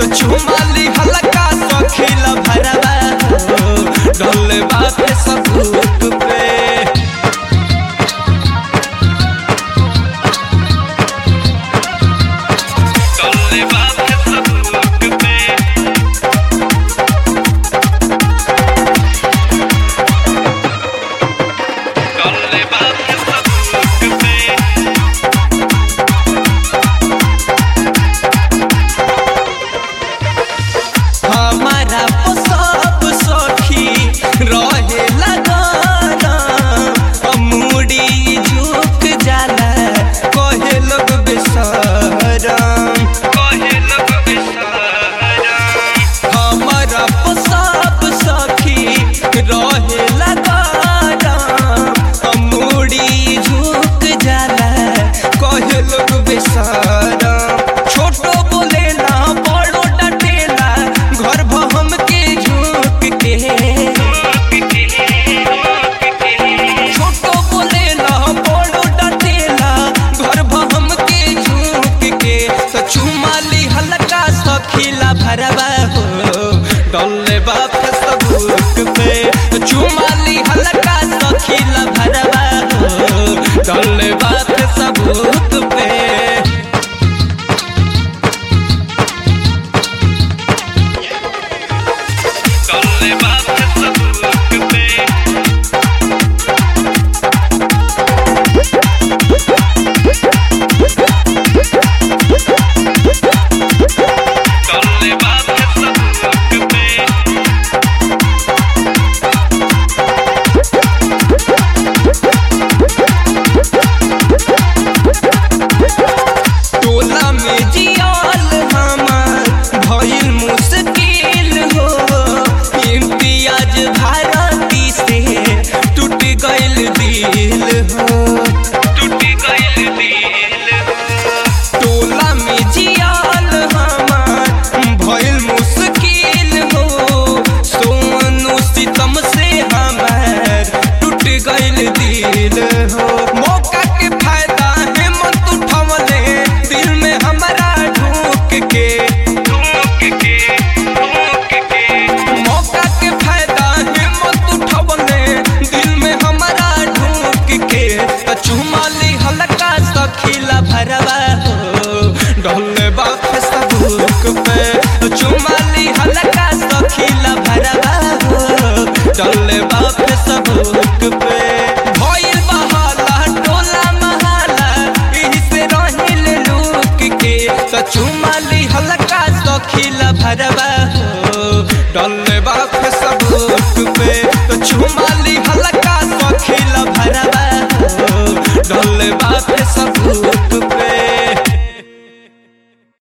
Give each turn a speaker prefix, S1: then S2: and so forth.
S1: तो चुमाली हल्का सखीला भरवा हो डोले बाप सबूत पे डोले बाप सबूत पे डोले बाप सबूत पे हमारा सब सखी रहे लगाना मुड़ी झुक जाला कहे लोग बेसरम कहे लोग बेसरम हमारा सब सखी रहे लगाना मुड़ी झुक जाला कहे लोग बेसरम छोटो बोले ना बड़ो डटेला घर भम के झुक के छोटो बोले ना बड़ो डटेला घर भम के झुक के तो चुमाली हल्का सखीला भरवा हो डोले बाप सबूक पे तो चुमाली हल्का सखीला भरवा हो डोले बाप सबूत पे डोले बाप सबूत पे डोले बाप सबूत पे टोला में जियाल हमार भइल मुश्किल हो इम्तियाज भारती से टूट गइल दिल हो टूट गइल दिल टोला में जियाल हमार भइल मुश्किल हो सोनू सितम से हमार टूट गइल दिल हो मौका के फायदा हिम्मत उठवले दिल में हमारा ढूक के ढूक के ढूक के मौका के फायदा हिम्मत उठवले दिल में हमारा ढूक के त चुमाली हल्का सखीला भरवा हो डोले बाप सबूक पे चुमाली हल्का सखीला भरवा हो डोले बाप सबूक पे भइल बहाला टोला महाला एही से रहिल लूक के त चुमाली हल्का सखीला भरवा हो डोले बाप सबूक पे तो चुमाली